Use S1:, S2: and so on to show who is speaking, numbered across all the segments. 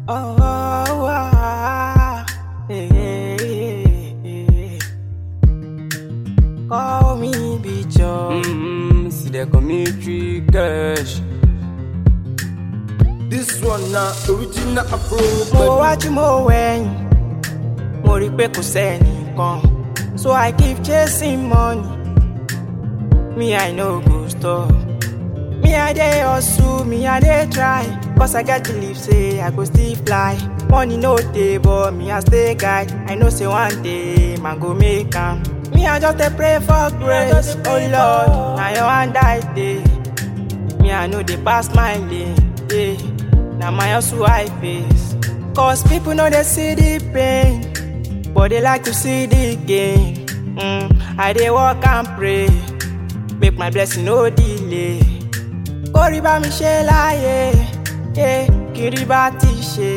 S1: Oh, oh, ah, eh, eh, eh. Call me Bicho.
S2: Mm, see the commentary cash.
S3: This one na original Afro.
S1: Mo wájú mo wẹ̀yìn, mo rí pé kò sẹ́nìkan. So I keep chasing money. Me I no go stop. Me I dey hustle, me I dey try. Cause I get believe say I go still fly. Money no dey but me I stay guide. I know say one day man go make am. Me I just dey pray for grace. Oh Lord, na your hand I dey. Me I know they pass my lane. Yeah. Now my hustle I face. Cause people know they see the pain. But they like to see the gain. Mm, I dey work and pray. Make my blessing no delay. Kórìí bá mi ṣe láàyè. Yeah. Kiri bá ti ṣe.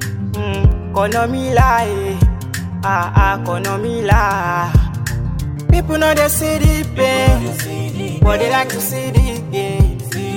S1: Mm, kọ̀nà mi láàyè. Ah, ah, kọ̀nà mi láà. People know they see the pain. But they like to see the gain.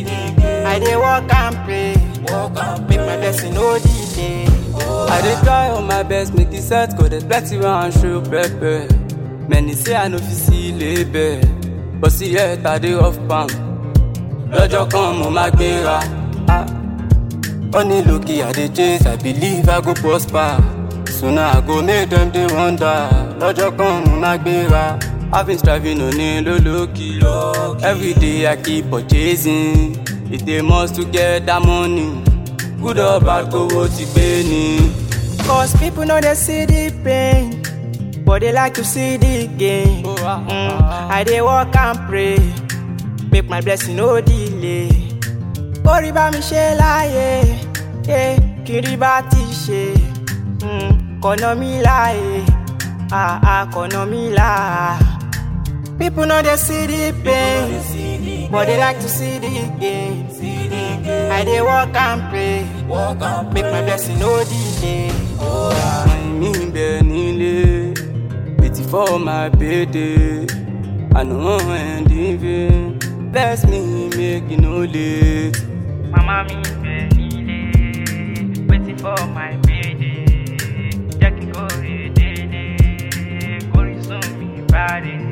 S1: I dey work and pray. Make my blessing no delay.
S2: I dey try on my best make the set go. There's plenty wey I show pepper. Many say I no fit see label, but see yet I dey off palm. Lọ́jọ́ kan mo máa gbéra. Ah. Honey lókè I dey chase, I believe I go prosper. Sooner I go make them dey wonder. Lọ́jọ́ kan mo máa gbéra. I've been striving òní lólókì. Every day I keep purchasing. It dey must to get that money. Good or bad kówó ti gbé ni.
S1: Cause people know they see the pain. But they like to see the gain. Mm, I dey work and pray. Make my blessing no delay. Kórìí bá mi ṣe láàyè. Yeah. Kiri bá ti ṣe. Mm, kọ̀nà mi láàyè. Ah, ah, kọ̀nà mi láà. People know they see the pain. But they like to see the gain. I dey work and pray. Make my blessing no delay.
S2: àìní bẹ nílé waiting for my payday i no wan end in vain bless me make e no late.
S1: Mama mi bẹ nílé, waiting for my payday. Jẹ́ kí n kórè délé, kórè sún mi bá dé.